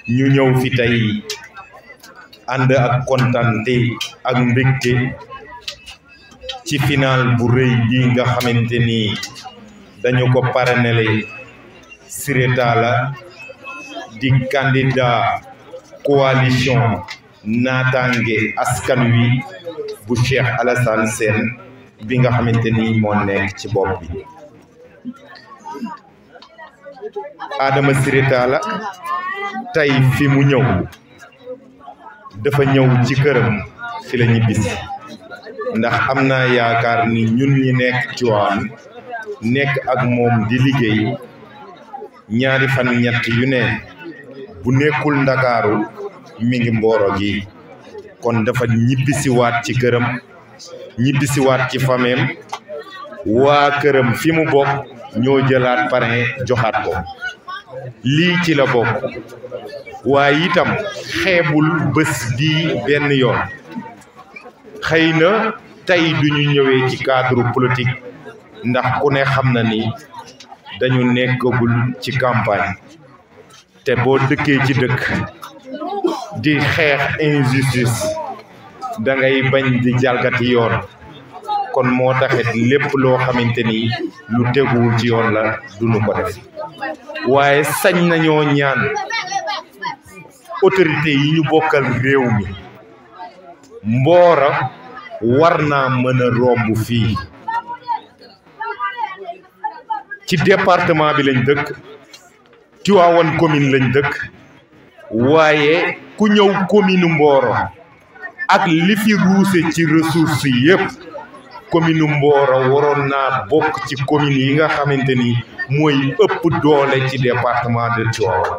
ñu ñëw fi tey ànd ak kontante ak mbégte ci final bu rëy bi nga xamante ni dañu ko parrainelé Siré Talla di candidat coalition naataange askan wi bu Cheikh Alassane Sène bi nga xamante ni moo nekk ci bopp bi Adama Siré Talla tey fi mu ñëw dafa ñëw ci këram fi la ñibbisi ndax am naa yaakaar ni ñun ñi nekk Tiwaawan nekk ak moom di liggéey ñaari fan ñett yu ne bu nekkul ndakaaru mi ngi mbooro gi kon dafa ñibbisiwaat ci këram ñibbisiwaat ci fameem waa këram fi mu bokk ñoo jëlaat parrain joxaat ko lii ci la bokk waaye itam xeebul bés bii benn yoon xëy na tey duñu ñëwee ci cadre politique ndax ku ne xam na ni dañu nekkagul ci campagne te boo dëkkee ci dëkk di xeex injustice da ngay bañ di jalgati yoon kon moo taxit lépp loo xamante ni lu teguwul ci yoon la duñu ko def waaye sañ nañoo ñaan autorité yi ñu bokkal réew mi mboora war naa mën a romb fii ci département bi lañ dëkk Tivaouane commune lañ dëkk waaye ku ñëw commune Mboro ak li fi ruuse ci ressources yépp commune Mboro waroon naa bokk ci commune yi nga xamante ni mooy ëpp doole ci département de Tivaouane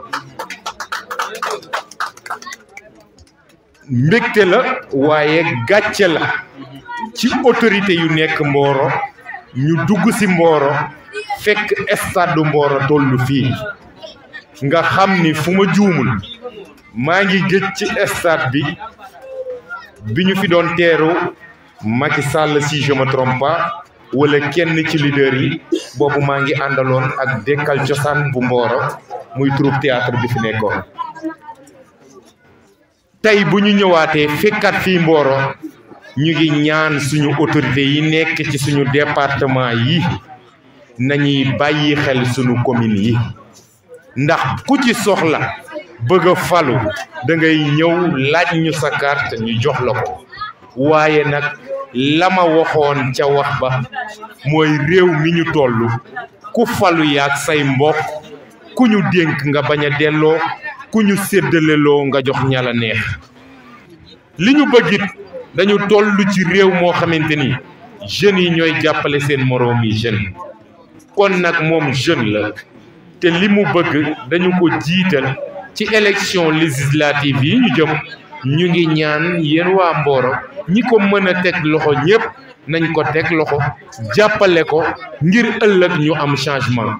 mbégte la waaye gàcce la ci autorité yu nekk Mboro ñu dugg ci Mboro fekk stade Mboro tollu fii nga xam ni fu ma juumul maa ngi gëj ci stade bi bi ñu fi doon teeru Macky Sall si je me trompe pas wala kenn ci leader yi boobu maa ngi àndaloon ak dekkal cosaan bu Mboro muy troupe théâtre bi fi nekkoon tey bu ñu ñëwaatee fekkat fii Mboro ñu ngi ñaan suñu autorité yi nekk ci suñu département yi nañuy bàyyi xel suñu commune yi ndax ku ci soxla bëgg a falu da ngay ñëw laaj ñu sa carte ñu jox la ko waaye nag la ma waxoon ca wax ba mooy réew mi ñu toll ku falu yaag say mbokk ku ñu dénk nga bañ a delloo ku ñu séddaleloo nga jox ñala neex li ñu bëggit dañu toll ci réew moo xamante ni jeunes yi ñooy jàppale seen moroom yi jeune kon nag moom jeune la te li mu bëgg dañu ko jiital ci élection législative yi ñu jëm ñu ngi ñaan yéen waa Mboro ñi ko mën a teg loxo ñépp nañ ko teg loxo jàppale ko ngir ëllëg ñu am changement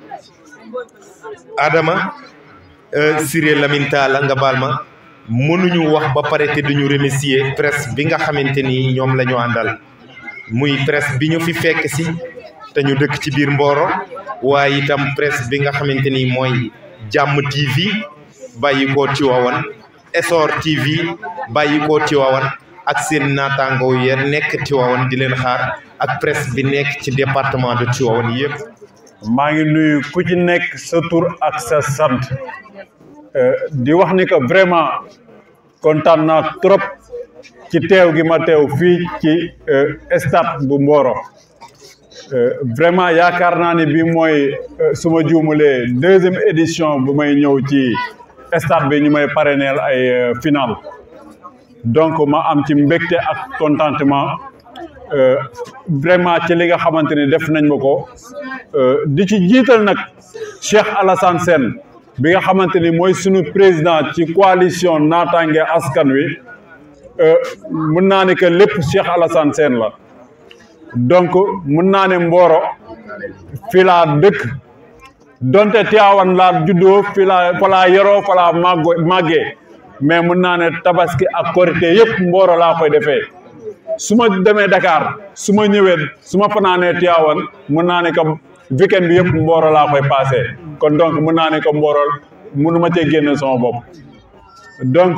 Adama Siré Lamine Talla nga baal ma mënuñu wax ba pare te duñu remercier presse bi nga xamante ni ñoom la ñu àndal muy presse bi ñu fi fekk si te ñu dëkk ci biir Mboro waaye itam presse bi nga xamante ni mooy jàmm TV bàyyi ko Tivaouane Essor TV bàyyi ko Tivaouane ak seen naataango ya nekk Tivaouane di leen xaar ak presse bi nekk ci département de Tivaouane yëpp. maa ngi nuyu ku ci nekk sa tur ak sa sant di wax ni que vraiment kontaan naa trop ci teew gi ma teew fii ci stade bu Mboro vraiment yaakaar naa ne bii mooy su ma juumulee deuxième édition bu may ñëw ci stade bi ñu may parrainel ay final donc ma am ci mbégte ak contentement vraiment ci li nga xamante ni def nañ ma ko di ci jiital nag Cheikh Alassane Sène bi nga xamante ni mooy sunu président ci coalition naataange askan wi mun naa ne que lépp Cheikh Alassane Sène la donc mun naa ne Mboro fi laa dëkk donte Tivaouane laa juddoo fi laa fa laa yoroo fa laa màggo màggee mais mun naa ne tabaski ak korité yëpp Mboro laa koy defee su ma demee Dakar su ma ñëwee su ma fanaanee Tivaouane mun naa ne que weekend bi yëpp Mboro laa koy passé kon donc mun naa ne que Mboro mënu ma cee génne sama bopp donc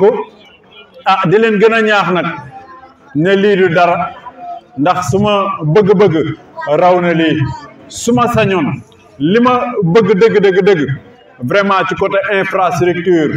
ah di leen gën a ñaax nag ne lii du dara ndax su ma bëgg-bëgg raw na lii su ma sañoon li ma bëgg dëgg dëgg dëgg vraiment ci côté infrastructure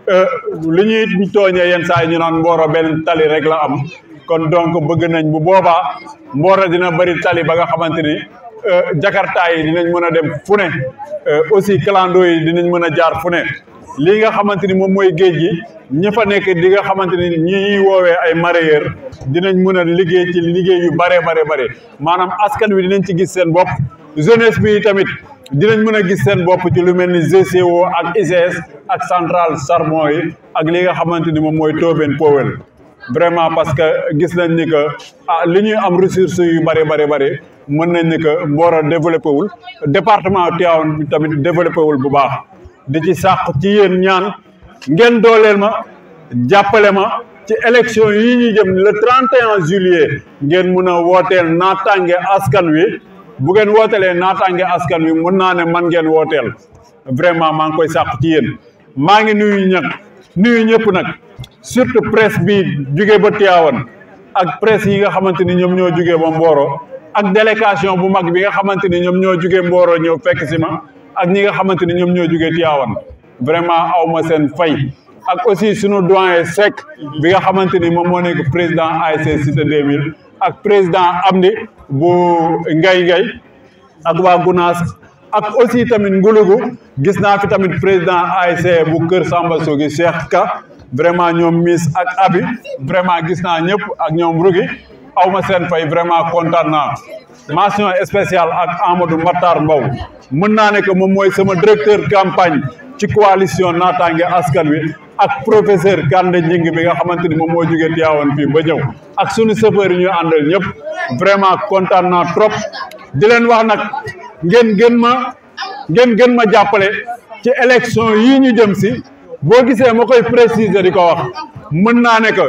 li ñuy tooñee yenn saa yi ñu naan Mboro benn tali rek la am kon donc bëgg nañ bu boobaa Mboro dina bëri tali ba nga xamante ni Jakarta yi dinañ mën a dem fu ne aussi clando yi dinañ mën a jaar fu ne lii nga xamante ni moom mooy géej gi ñi fa nekk di nga xamante ni ñi ñuy woowee ay mareyeur dinañ mën a liggéey ci liggéey yu bare bare bare maanaam askan wi dinañ ci gis seen bopp jeunesse bi tamit dinañ mën a gis seen bopp ci lu mel ni GCO ak ICS ak centrale charbon yi ak li nga xamante ni moom mooy Tobène Powell vraiment parce que gis nañ ni que ah li ñuy am ressources yu bare bare bare mën nañ ni que Mboro développé wul département Tivaouane bi tamit développé wul bu baax di ci sàq ci yéen ñaan ngeen dooleel ma jàppale ma ci élection yi ñu jëm le 31 juillet ngeen mun a wooteel naataange askan wi bu ngeen wootelee naataange askan wi mun naa ne man ngeen wooteel vraiment maa ngi koy sàq ci yéen maa ngi nuyu ñag nuyu ñëpp nag surtout presse bi jugee ba Tivaouane ak presse yi nga xamante ni ñoom ñoo jugee ba Mboro ak délégation bu mag bi nga xamante ni ñoom ñoo jugee Mboro ñëw fekk si ma ak ñi nga xamante ni ñoom ñoo jugee Tivaouane vraiment aw ma seen fay ak aussi sunu doyen Seck bi nga xamante ni moom moo nekk président ASC Cité 2000 ak président Amdi bu Ngay Ngay ak waa Gunaas ak aussi tamit Ngulugu gis naa fi tamit président ASC bu Kër Samba Sogi Cheikh Ka vraiment ñoom Miss ak Abi vraiment gis naa ñëpp ak ñoom Rugi aw ma seen fay vraiment kontaan naa mention spéciale ak Amadou Matar Mbow mën naa ne que moom mooy sama directeur campagne ci coalition naataange askan wi ak professeur Kande Njing bi nga xamante ni moom moo jógee Tivaouane fii ba ñëw ak sunu chauffeur yi ñu àndal ñëpp vraiment kontaan naa trop di leen wax nag ngeen gën ma ngeen gën ma jàppale ci élection yii ñu jëm si boo gisee ma koy préciser di ko wax mën naa ne que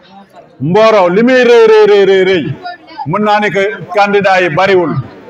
Mboro li muy rëy rëy rëy rëy mën naa ne que candidat yi bariwul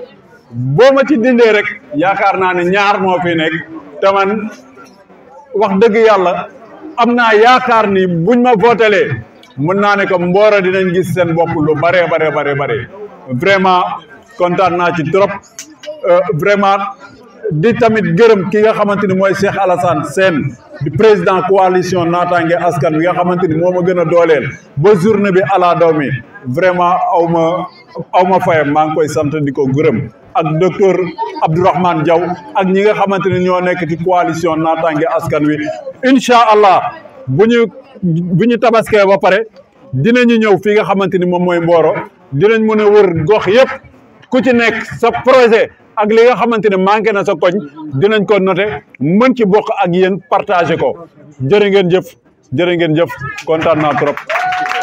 boo ma ci dindee rek yaakaar naa ne ñaar moo fi nekk te man wax dëgg yàlla am naa yaakaar ni buñ ma votelee mën naa ne que Mboro dinañ gis seen bopp lu bare bare bare bare vraiment kontaan naa ci trop vraiment di tamit gërëm ki nga xamante ni mooy Cheikh Alassane Sène di président coalition naataange askan wi nga xamante ni moo ma gën a dooleel ba journée bi ala daw mi vraiment aw ma aw ma fayam maa ngi koy sant di ko gërëm ak docteur Abdourahmane Diaw ak ñi nga xamante ni ñoo nekk ci coalition naataange askan wi incha allah bu ñu bu ñu tabaskee ba pare dinañu ñëw fii nga xamante ni moom mooy Mboro dinañ mën a wër gox yëpp ku ci nekk sa projet ak li nga xamante ne manqué na sa koñ dinañ ko noté mën ci bokk ak yéen partagé ko jërë ngeen jëf jërë ngeen jëf kontaan naa trop